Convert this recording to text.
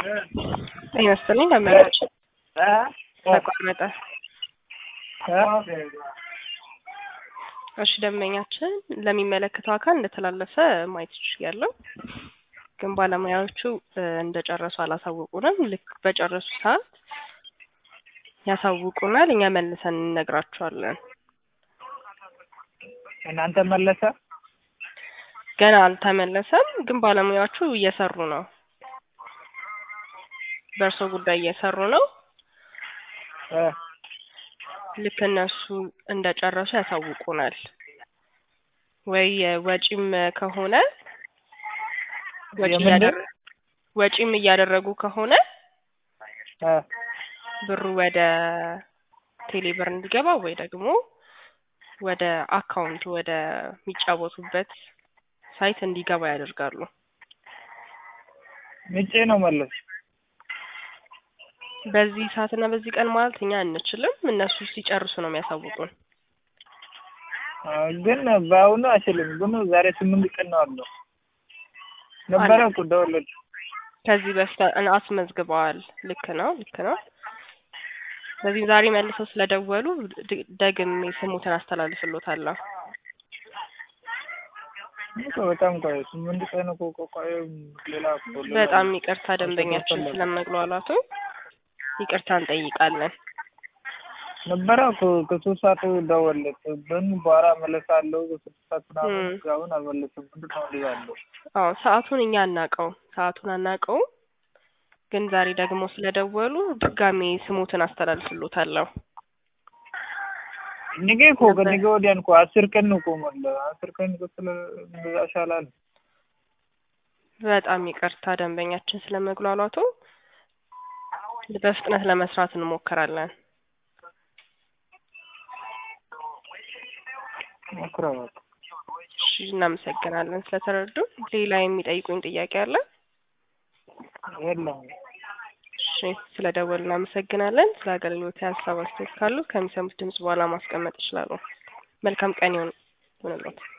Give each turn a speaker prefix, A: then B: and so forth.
A: ጤና ይስጥልኝ ደንበኛች ተቋረጠ። እሺ ደንበኛችን ለሚመለከተው አካል እንደተላለፈ ማየት ይችላል። ግን ባለሙያዎቹ እንደጨረሱ አላሳወቁንም። ልክ በጨረሱ ሰዓት ያሳውቁናል። እኛ መልሰን እንነግራቸዋለን።
B: እናንተ መለሰ
A: ገና አልተመለሰም፣ ግን ባለሙያዎቹ እየሰሩ ነው። በእርሶ ጉዳይ እየሰሩ ነው። ልክ እነሱ እንደጨረሱ ያሳውቁናል። ወይ ወጪም ከሆነ ወጪ
B: የምንድን?
A: እያደረ- ወጪም እያደረጉ ከሆነ ብሩ ወደ ቴሌብር እንዲገባ ወይ ደግሞ ወደ አካውንቱ ወደ የሚጫወቱበት ሳይት እንዲገባ ያደርጋሉ።
B: ምጬ ነው መለስ
A: በዚህ ሰዓትና በዚህ ቀን ማለት እኛ አንችልም። እነሱ ሲጨርሱ ነው የሚያሳውቁን።
B: ግን በአሁኑ አይችልም። ግን ዛሬ ስምንት ቀን ነው አለው ነበረ እኮ ደወለች።
A: ከዚህ በፊት እን- አስመዝግበዋል። ልክ ነው፣ ልክ ነው። ስለዚህ ዛሬ መልሰው ስለደወሉ ድ- ደግሜ ስሙትን አስተላልፍሎታለሁ።
B: እኮ በጣም ቆየ። ስምንት ቀን እኮ ቆየ። ሌላ እኮ ሌላ
A: በጣም ይቅርታ ደንበኛችን
B: አልተከፈለም።
A: ስለመግሏላቱ ይቅርታ እንጠይቃለን።
B: ነበረ እኮ ከሶስት ሰዓት ደወለች። ግን በኋላ መለሳለሁ ከስድስት ሰዓት ምናምን
A: እም።
B: አሁን አልመለስም። ምንድን ነው እንደዛ ያለው?
A: አዎ ሰዓቱን እኛ አናውቀው ሰዓቱን አናውቀውም። ግን ዛሬ ደግሞ ስለደወሉ ድጋሜ ስሙትን አስተላልፍሎታለሁ።
B: ነገ እኮ ከነገ ወዲያን እኮ አስር ቀን እኮ ሞላ። አስር ቀን እኮ ስለ እንደዛ ይሻላል።
A: በጣም ይቅርታ ደንበኛችን ስለመግሏላቱ በፍጥነት ለመስራት እንሞክራለን።
B: ሞክረው በቃ።
A: እሺ እናመሰግናለን ስለተረዱ። ሌላ የሚጠይቁኝ ጥያቄ አለ?
B: የለም
A: እሺ ስለደወሉ እናመሰግናለን። ስለ አገልግሎት ሀሳብ አስተያየት ካሉ ከሚሰሙት ድምጽ በኋላ ማስቀመጥ ይችላሉ። መልካም ቀን ይሁን ይሁንልዎት።